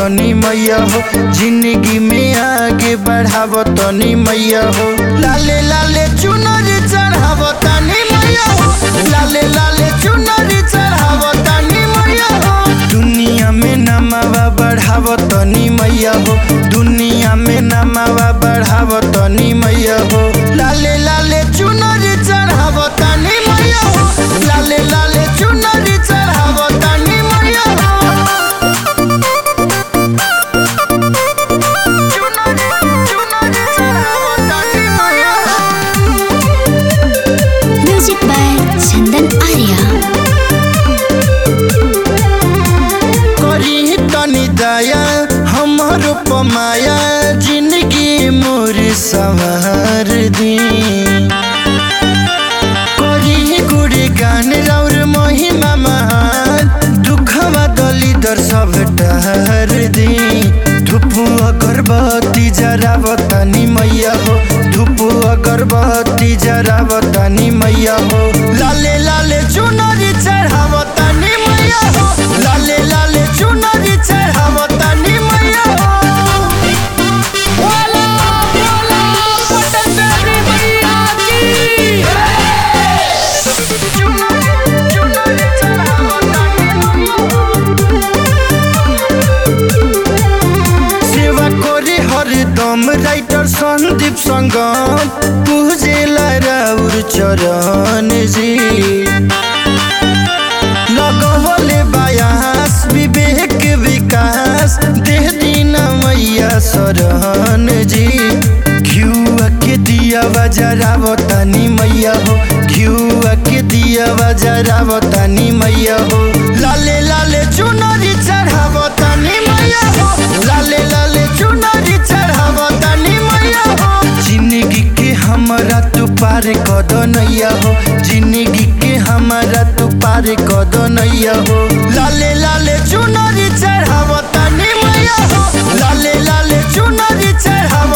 तनी मैया हो जिंदगी में आगे बढ़ाव तनी मैया हो लाले लाले चुनरी चढ़ाव तनी मैया हो लाले लाले चुनरी चढ़ाव तनी मैया हो दुनिया में नमावा बढ़ाव तनी मैया हो दुनिया में नमावा बढ़ाव तनी मैया हो लाले लाले चुनरी चढ़ाव तनी मैया हो लाले लाले चुनरी चढ़ाव तनी मैया हो चुनरी चुनरी चढ़ाव तनी मैया हो म्यूजिक बाय चंदन आर्या करी तनी दया हमर पमाया जिंदगी मोर संवार दी करी गुड़ी गान रौर महिमा महान दुखवा दलिदर सब टहर दी धुपु अगरबत्ती जरावतानी मैया हो धुपु अगरबत्ती जरावतानी मैया हो लाले लाले चुनरी चढ़ावतानी मैया हो लाले लाले चुनरी चढ़ावतानी मैया हो बोला बोला पटनारी मैया की चुनरी चुनरी चढ़ावतानी मैया हो सेवा करे हरदम राइटर सन्दीप सङ्गम पूजेला राउर चरण जी लगवले बायास विवेक विकास देह दिन मैया शरण जी घिउआ के दिया बजरावतानी मैया हो घिउआ के दिया बजरावतानी मैया हो लाले लाले चुनरी चढ़ावतानी मैया हो लाले लाले चुनरी चढ़ावतानी मैया हो जिंदगी के हमरा तू पार कद नैया हो जिंदगी के हमरा तू पार कद नैया हो लाले लाले चुनरी चढ़ावतानी मैया हो लाले लाले चुनरी चढ़ाव